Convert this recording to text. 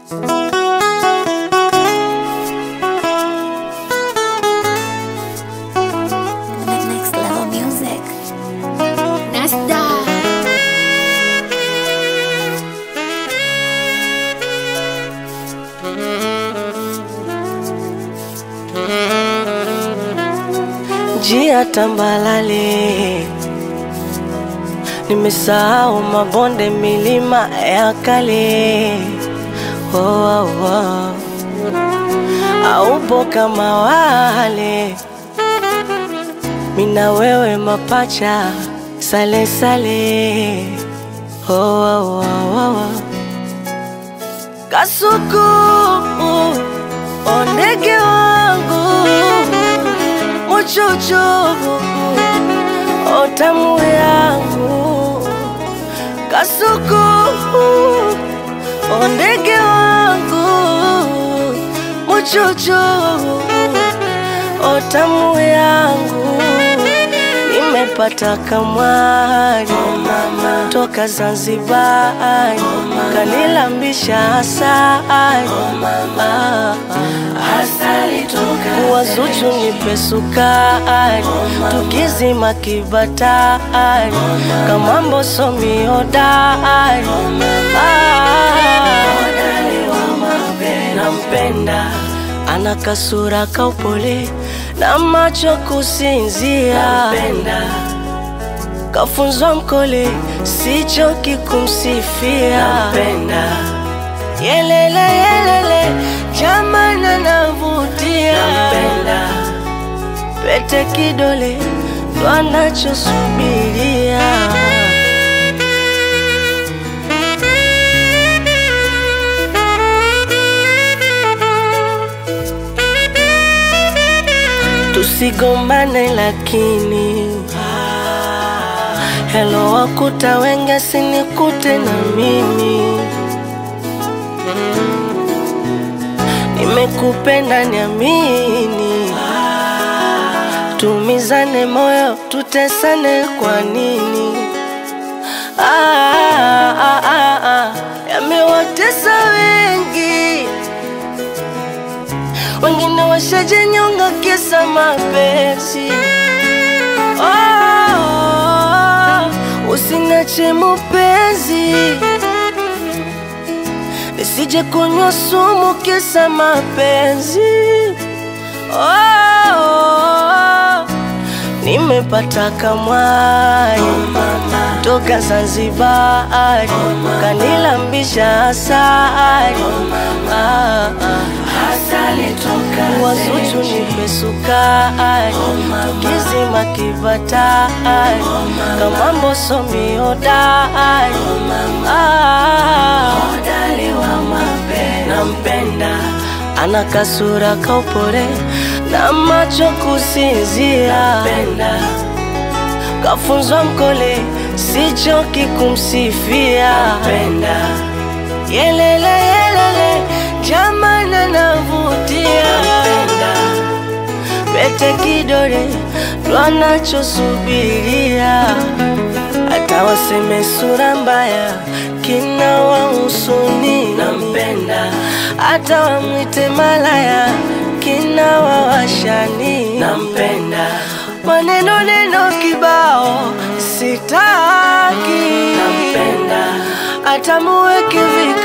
Next level music. Nasda njia tambalale, nimesahau mabonde, milima ya kale. Oh, oh, oh. Aupo kama wale, mina wewe mapacha, sale sale. Oh, oh, oh, oh. Kasuku, ondege wangu muchuchu otamu yangu kasuku ondege wangu muchuchu otamu yangu nimepata kamwani toka Zanzibar kanilambisha asali wazuchu nipe sukari tukizima kibatari kamambo somi hodari nampenda ana kasura kaupole na macho kusinzia kafunzwa mkole sichoki kumsifia yelele yelele jamana navutia pete kidole ndo anachosubiria tusigombane lakini helo wakuta wenge sinikute na mimi nimekupenda niamini tumizane moyo tutesane kwa nini ah, ah, ah, ah. yamewatesa wengi wengine washajenyonga kisa mapenzi oh, usinache mupenzi nisije kunywa sumu kisa mapenzi oh, nimepata kamwai toka Zanzibar kanilambisha asali ah, ah. wazuchu nipe sukari tukizima kibatari kamambo somi hodari ah, nampenda ana kasura kaupole na macho kusinzia kafunzwa mkole sichoki kumsifia yelele yelele jamana navutia pete kidole ndo anachosubiria hata waseme sura mbaya kina wahusuni nampenda hata wamwite malaya kina wawashani nampenda maneno neno kibao sitaki nampenda hata muweke